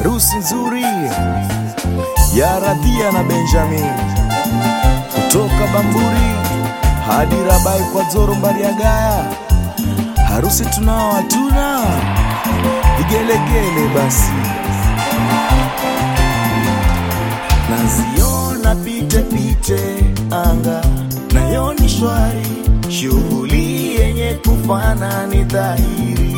harusi nzuri ya Radhia na Benjamin kutoka Bamburi hadi Rabai kwa Zoro Mbariagaya. Harusi tunao hatuna vigelegele, basi naziona pite pite anga nayo ni shwari, shughuli yenye kufana ni dhahiri,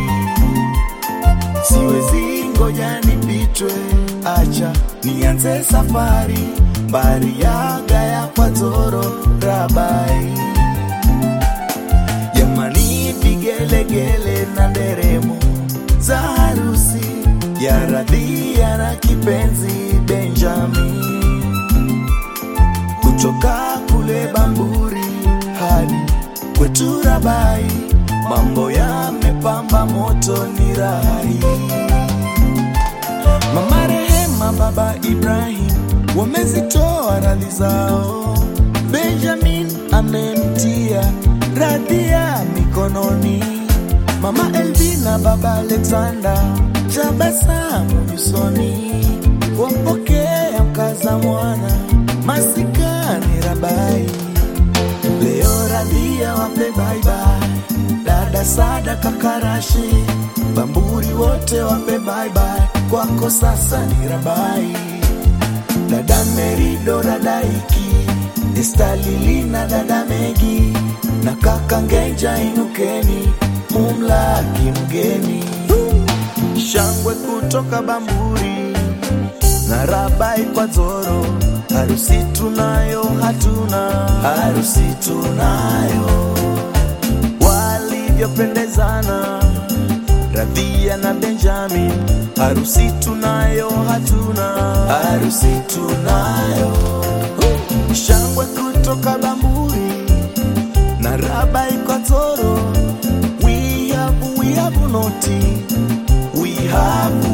siwezi ngoja nipitwe, acha nianze safari Mbariagaya kwa Zoro Rabai. Jamani, vigelegele na nderemo za harusi ya Radhia na kipenzi Benjamin, kutoka kule Bamburi hadi kwetu Rabai, mambo yamepamba moto, ni rahi. Mama Rehema, baba Ibrahim wamezitoa radhi zao, Benjamin amemtia Radhia mikononi, mama Elvina, baba Alexander tabasamu nyusoni, wampokea mkaza mwana masikani Rabai. Leo Radhia wape baibai, dada Sada Kakarashi, Bamburi wote wape baibai, kwako sasa ni Rabai. Dada Merido, dada Iki, Esta Lilina, dada Megi na kaka Ngenja, inukeni mumlaki mgeni. Shangwe kutoka Bamburi na Rabai kwa Zoro, harusi tunayo hatuna, harusi tunayo, walivyopendezana Radhia na Benjamin, harusi tunayo hatuna, harusi tunayo. Shangwe kutoka Bamburi na Rabai kwa Zoro, we have, we have noti, we have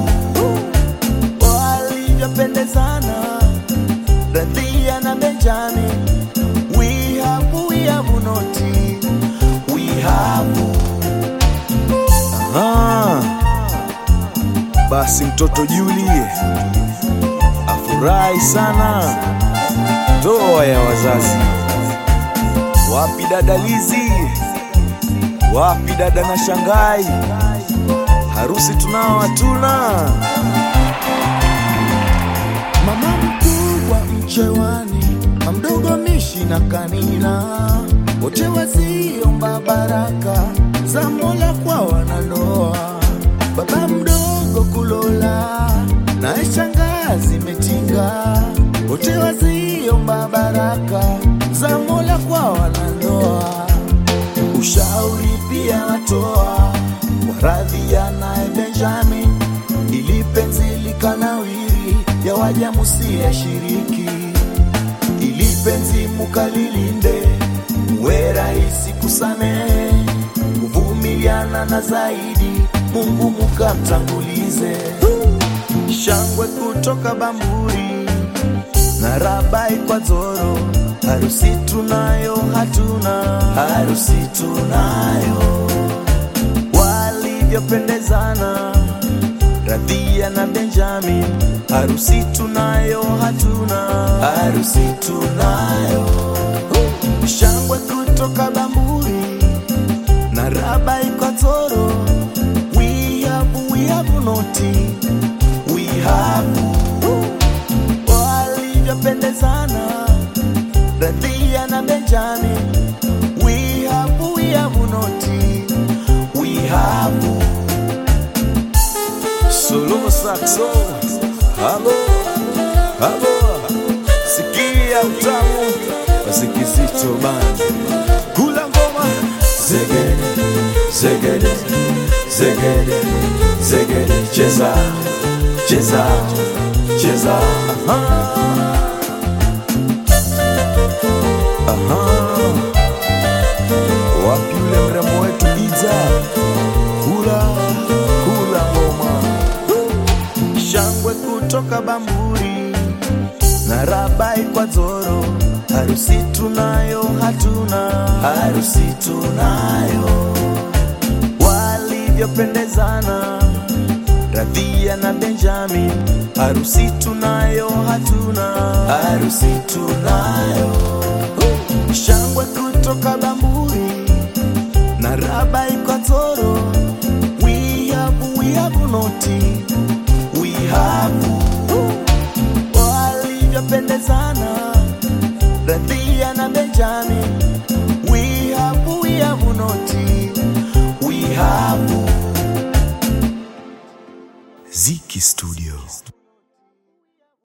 walivyopendezana Radhia na Benjamin, we have, we have noti, we have Aha. Basi mtoto Julie afurahi sana ndoa ya wazazi. Wapi dada Lizi? Wapi dada na Shangai? Harusi tunao hatuna. Mama mkubwa mchewani, mamdogo mishi na kanina, wote waziomba baraka za Mola kwa wanandoa. Baba mdogo kulola naye shangazi metinga, wote waziomba baraka za Mola kwa wanandoa. Ushauri pia watoa kwa Radhia naye Benjamin, ili penzi likanawiri ya waja musiyashiriki, ili penzi mukalilinde, muwe rahisi kusamehe, kuvumiliana na zaidi Mungu mukamtangulize. Shangwe kutoka Bamburi na Rabai kwa Zoro, harusi tunayo hatuna, harusi tunayo, walivyopendezana Radhia na Benjamin, harusi tunayo hatuna, harusi tunayo. Shangwe kutoka Bamburi na Rabai kwa Zoro, we have, we have noti, we have walivyopendezana Radhia na Benjamin, we have, we have noti, we have Solo saxo, halo halo, sikia utamu basi kizito band, kula ngoma zegede zegede zegede zegede, cheza cheza cheza, aha aha, wapi yule mrembo wetu Iza, kula kula ngoma shangwe kutoka Bamburi na Rabai kwa Zoro, harusi tunayo hatuna, harusi tunayo, walivyopendezana Radhia na Benjamin, harusi tunayo hatuna, harusi tunayo, shangwe kutoka Bamburi na raba Ikwatoro, we have, we have noti, we have walivyopendezana Radhia na Benjamin, we have, we have noti, we have Ziki Studio.